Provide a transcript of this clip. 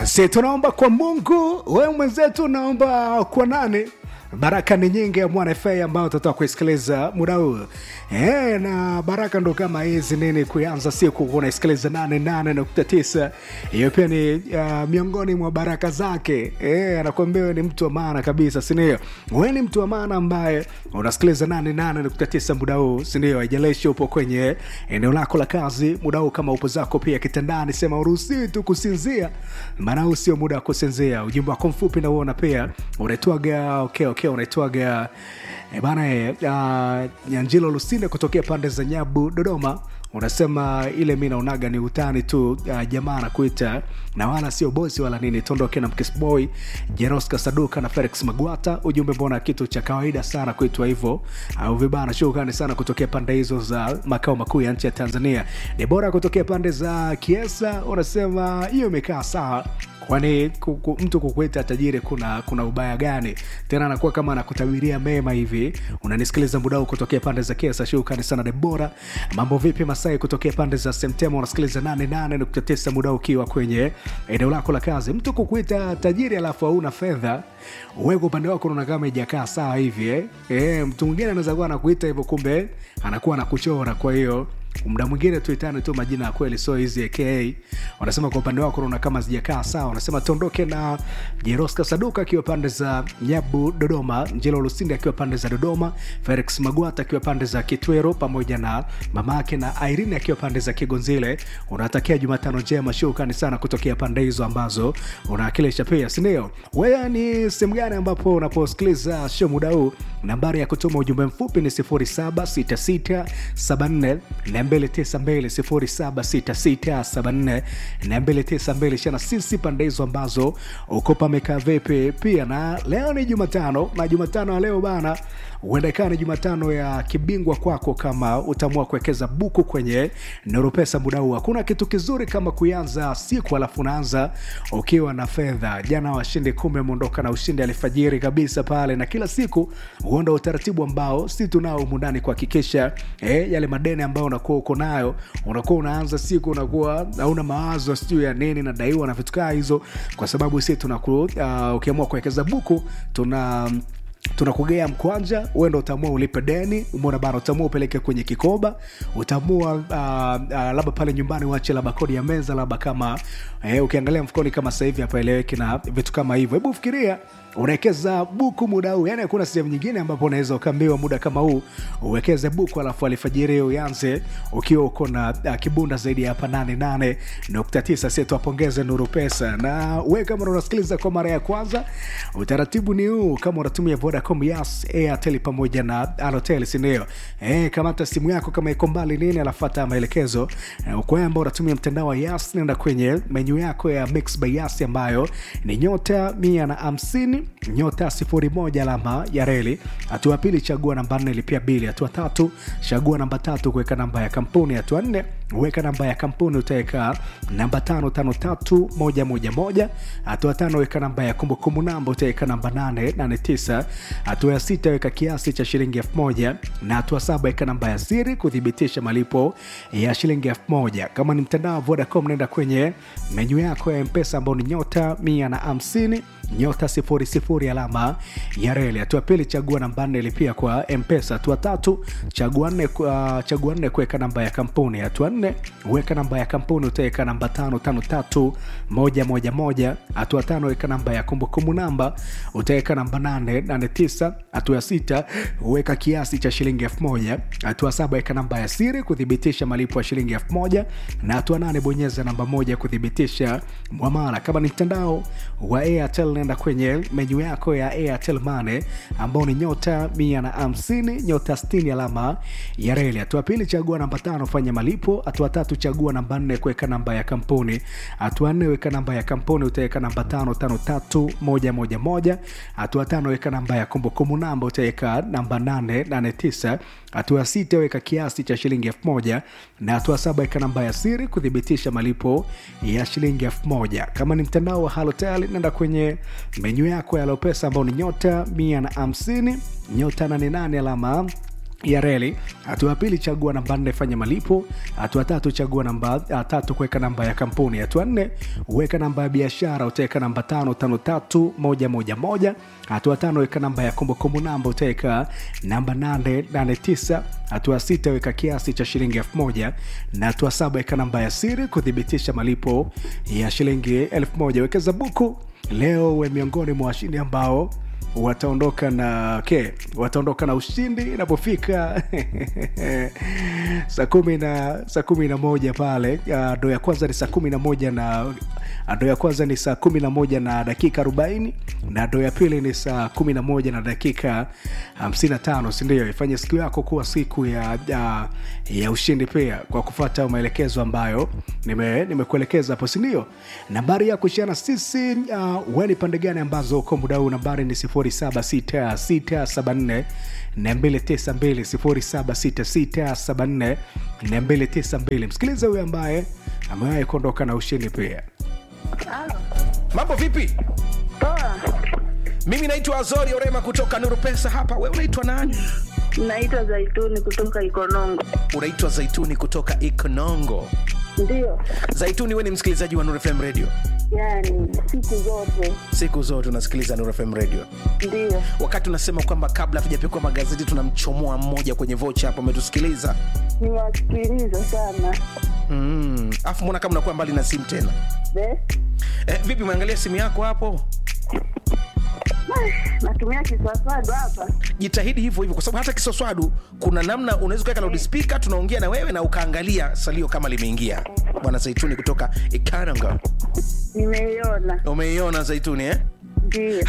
si tunaomba kwa mungu wewe mwenzetu unaomba kwa nani baraka ni nyingi ya mwana fa ambayo tutatoka kuisikiliza muda huu e, na baraka ndo kama hizi nini kuanza siku unaisikiliza 88.9 hiyo pia ni uh, miongoni mwa baraka zake e, anakuambia wewe ni mtu wa maana kabisa sindio we ni mtu wa maana ambaye unasikiliza 88.9 muda huu sindio haijalishi upo kwenye eneo lako la kazi muda huu kama upo zako pia kitandani sema uruhusiwi tu kusinzia maana huu sio muda wa kusinzia ujumbe wako mfupi nauona pia unaitwaga okay, okay, unaitwaga e bana e, uh, nyanjilo lusinde kutokea pande za nyabu dodoma unasema ile mi naonaga ni utani tu uh, jamaa anakuita na wala sio bosi wala nini tondoke na mkisboy jeroska saduka na felix magwata ujumbe mbona kitu cha kawaida sana kuitwa hivyo au vibana shukrani sana kutokea pande hizo za makao makuu ya nchi ya tanzania ni bora kutokea pande za kiesa unasema hiyo imekaa sawa kwani kuku, mtu kukuita tajiri kuna kuna ubaya gani tena anakuwa kama anakutabiria mema hivi unanisikiliza muda huu kutokea pande za kesa shukrani sana debora mambo vipi masai kutokea pande za semtema unasikiliza 88.9 muda ukiwa kwenye eneo lako la kazi mtu kukuita tajiri alafu hauna fedha uweko upande wako unaona kama ijakaa sawa hivi eh? E, mtu mwingine anaweza kuwa anakuita hivyo kumbe anakuwa anakuchora kwa hiyo muda mwingine tuitane tu majina ya kweli so hizi aka wanasema kwa upande wako unaona kama zijakaa sawa wanasema tuondoke na jeroska saduka akiwa pande za nyabu dodoma njelo lusindi akiwa pande za dodoma felix magwata akiwa pande za kitwero pamoja na mama yake na irene akiwa pande za kigonzile unatakia jumatano njema shukrani sana kutokea pande hizo ambazo unaakilisha pia sindio wewe ni sehemu gani ambapo unaposikiliza show muda huu nambari ya kutuma ujumbe mfupi ni 076674 292 shana sisi pande hizo ambazo uko pamekaa vipi pia na leo ni jumatano na jumatano ya leo bana huenda ikawa ni jumatano ya kibingwa kwako kama utaamua kuwekeza buku kwenye noropesa muda huu hakuna kitu kizuri kama kuanza siku alafu unaanza ukiwa na fedha jana washindi kumi ameondoka na ushindi alifajiri kabisa pale na kila siku huonda utaratibu ambao si tunao mundani kuhakikisha eh, yale madeni ambayo unakuwa uko nayo unakuwa unaanza siku unakuwa hauna mawazo sijuu ya nini nadaiwa na vitu kaa hizo kwa sababu si tunaku uh, ukiamua kuwekeza buku tuna tunakugea mkwanja uenda utaamua ulipe deni umeona bana utaamua upeleke kwenye kikoba utaamua uh, uh, labda pale nyumbani uache labda kodi ya meza labda kama eh, ukiangalia mfukoni kama sahivi hapaeleweki na vitu kama hivyo hebu fikiria unawekeza buku muda huu yani hakuna sehemu nyingine ambapo unaweza ukaambiwa muda kama huu uwekeze buku alafu alfajiri uyanze ukiwa uko na uh, kibunda zaidi ya hapa 88.9 sie tuwapongeze nuru pesa na we kama unasikiliza kwa mara ya kwanza utaratibu ni huu kama unatumia vodacom yas airtel pamoja na alotel sindio e, kamata simu yako kama iko mbali nini alafata maelekezo e, kwa ambao unatumia mtandao wa yas nenda kwenye menyu yako ya mix by yas ambayo ni nyota mia na hamsini nyota sifuri moja alama ya reli hatua pili chagua namba nne lipia bili hatua tatu chagua namba tatu kuweka namba ya kampuni hatua nne weka namba ya kampuni utaweka namba tano tano tatu moja moja moja hatua tano weka namba ya kumbukumbu namba utaweka namba nane nane tisa hatua ya sita weka kiasi cha shilingi elfu moja na hatua saba weka namba ya siri kuthibitisha malipo ya shilingi elfu moja kama ni mtandao wa vodacom naenda kwenye menyu yako ya mpesa ambao ni nyota mia na hamsini nyota sifuri sifuri alama ya reli hatua pili chagua namba nne lipia kwa mpesa hatua tatu chagua nne uh, chagua nne kuweka namba ya kampuni hatua nne weka namba ya kampuni utaweka namba tano tano tatu moja moja moja hatua tano weka namba ya kumbukumbu namba utaweka namba nane nane tisa hatua ya sita weka kiasi cha shilingi elfu moja hatua saba weka namba ya siri kuthibitisha malipo ya shilingi elfu moja na hatua nane bonyeza namba moja kuthibitisha mwamala kama ni mtandao wa airtel nenda kwenye menyu yako ya airtel mane ambao ni nyota mia na hamsini nyota 60 alama ya reli hatua pili chagua namba tano fanya malipo hatua tatu chagua namba nne kuweka namba ya kampuni hatua nne weka namba ya kampuni utaweka namba tano tano tatu moja moja moja hatua tano weka namba ya kumbukumbu namba utaweka namba nane nane tisa hatua ya sita weka kiasi cha shilingi elfu moja na hatua saba weka namba ya siri kuthibitisha malipo ya shilingi elfu moja kama ni mtandao wa halotel nenda kwenye menyu yako ya lopesa ambao ni nyota mia na hamsini nyota 88 alama ya reli. Hatua ya pili, chagua namba nne, fanya malipo. Hatua tatu, chagua namba uh, tatu, kuweka namba ya kampuni. Hatua nne, weka namba ya biashara, utaweka namba tano tano tatu moja moja moja. Hatua tano, weka namba ya kumbukumbu namba, utaweka namba nane nane tisa. Hatua sita, weka kiasi cha shilingi elfu moja na hatua saba, weka namba ya siri kuthibitisha malipo ya shilingi elfu moja. Wekeza buku leo, we miongoni mwa washindi ambao wataondoka na okay, wataondoka na ushindi inapofika saa kumi na saa kumi na moja pale uh, ndo ya kwanza ni saa kumi na moja na uh, ndo ya kwanza ni saa kumi na moja na dakika arobaini na ndo ya pili ni saa kumi na moja na dakika hamsini na tano sindio ifanye siku yako kuwa siku ya ya, ya ushindi pia kwa kufata maelekezo ambayo nime- nimekuelekeza hapo sindio nambari ya kushana sisi uh, weni pande gani ambazo uko muda huu nambari ni 076674 292 076674 msikilize huyo ambaye amewahi kuondoka na ushindi pia Halo. mambo vipi Poa. mimi naitwa azori orema kutoka nuru pesa hapa we unaitwa nani Naitwa Zaituni kutoka Ikonongo. unaitwa zaituni kutoka ikonongo Ndio. zaituni we ni msikilizaji wa nuru fm radio Yaani siku zote. siku zote unasikiliza nuru fm radio Ndio. wakati unasema kwamba kabla hatujapikwa magazeti tunamchomoa mmoja kwenye vocha hapo umetusikiliza Niwasikiliza sana. mm. afu mbona kama unakuwa mbali na simu tena Be? eh, vipi umeangalia simu yako hapo Natumia kiswaswadu hapa. jitahidi hivyo hivyo kwa sababu hata kisoswadu kuna namna unaweza ukaweka loudspeaker tunaongea na wewe na ukaangalia salio kama limeingia bwana zaituni kutoka ikaranga Nimeiona. umeiona zaituni eh? Ndio.